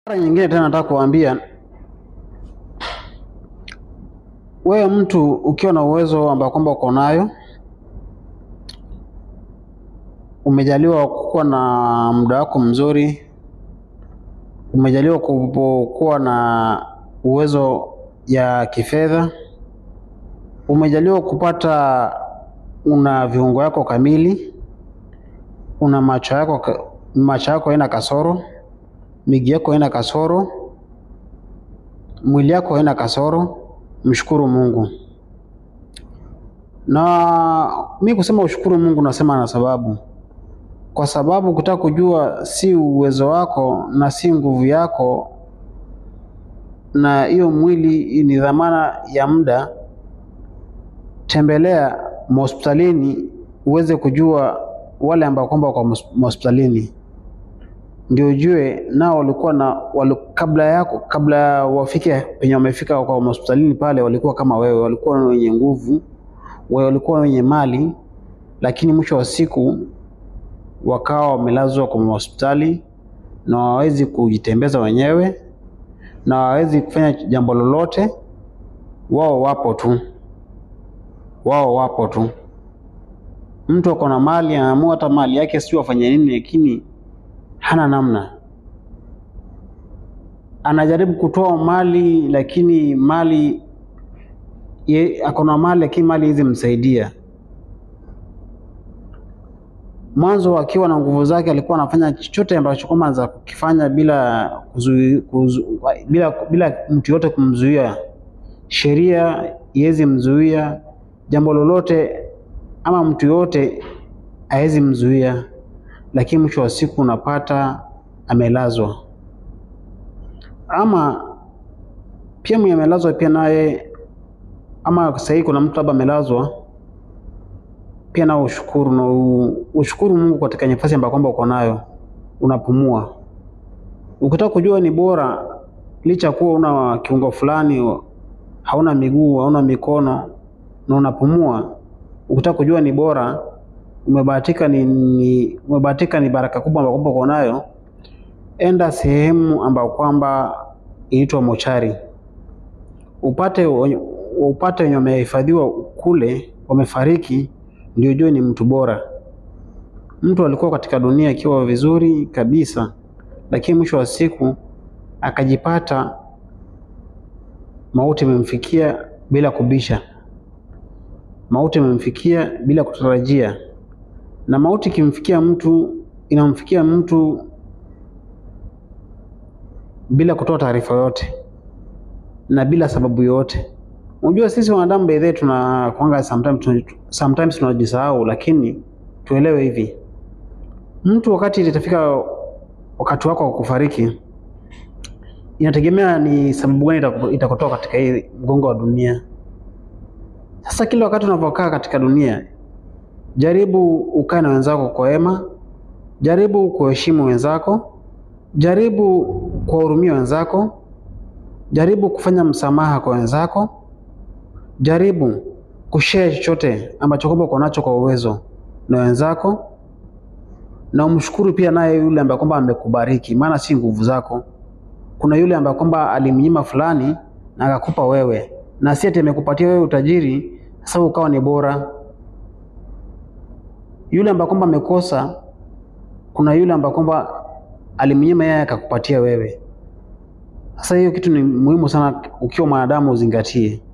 Mara nyingine tena nataka kuambia wewe mtu ukiwa na uwezo ambao kwamba uko nayo, umejaliwa kuwa na muda wako mzuri, umejaliwa kuwa na uwezo ya kifedha, umejaliwa kupata, una viungo yako kamili, una macho yako, macho yako haina kasoro, miguu yako haina kasoro, mwili yako haina kasoro, mshukuru Mungu. Na mi kusema ushukuru Mungu nasema na sababu, kwa sababu ukitaka kujua si uwezo wako na si nguvu yako, na hiyo mwili ni dhamana ya muda, tembelea hospitalini uweze kujua wale ambao kwamba wako hospitalini, ndio ujue nao walikuwa na wali, kabla yako kabla wafike penye wamefika kwa hospitalini pale, walikuwa kama wewe, walikuwa wenye nguvu, walikuwa wenye mali, lakini mwisho wa siku wakawa wamelazwa kwa hospitali na hawawezi kujitembeza wenyewe na hawawezi kufanya jambo lolote. Wao wapo tu, wao wapo tu. Mtu ako na mali, anaamua hata mali yake sio afanye nini, lakini hana namna. Anajaribu kutoa mali, lakini mali ako na mali, lakini mali hizi msaidia mwanzo akiwa na nguvu zake alikuwa anafanya chochote ambacho kwamba za kukifanya bila kuzu, kuzu, bila, bila mtu yote kumzuia. Sheria iwezi mzuia jambo lolote, ama mtu yote hawezi mzuia, lakini mwisho wa siku unapata amelazwa. Ama pia mwenye amelazwa pia naye, ama sasa hivi kuna mtu labda amelazwa pia nao ushukuru na ushukuru Mungu katika nafasi ambayo kwamba uko nayo, unapumua. Ukitaka kujua ni bora, licha kuwa una kiungo fulani, hauna miguu, hauna mikono na unapumua, ukitaka kujua ni bora, umebahatika ni, ni umebahatika ni baraka kubwa ambayo kwamba uko nayo, enda sehemu ambayo kwamba inaitwa mochari, upate upate wenye wamehifadhiwa kule, wamefariki ndio jue ni mtu bora. Mtu alikuwa katika dunia akiwa vizuri kabisa, lakini mwisho wa siku akajipata mauti imemfikia bila kubisha, mauti imemfikia bila kutarajia. Na mauti ikimfikia mtu inamfikia mtu bila kutoa taarifa yote na bila sababu yote. Unajua sisi wanadamu by the way tuna kwanga sometimes sometimes tunajisahau, lakini tuelewe hivi, mtu wakati itafika wakati wako wa kufariki, inategemea ni sababu gani itakutoa katika hii mgongo wa dunia. Sasa kila wakati unavyokaa katika dunia, jaribu ukae na wenzako kwa wema, jaribu kuheshimu wenzako, jaribu kuwahurumia wenzako, jaribu kufanya msamaha kwa wenzako jaribu kushare chochote ambacho kwamba uko nacho kwa uwezo na wenzako, na umshukuru pia naye yule ambaye kwamba amekubariki, maana si nguvu zako. Kuna yule ambaye kwamba alimnyima fulani na akakupa wewe, na si ati amekupatia wewe utajiri sasa ukawa ni bora. Yule ambaye kwamba amekosa, kuna yule ambaye kwamba alimnyima yeye akakupatia wewe. Sasa hiyo kitu ni muhimu sana, ukiwa mwanadamu uzingatie.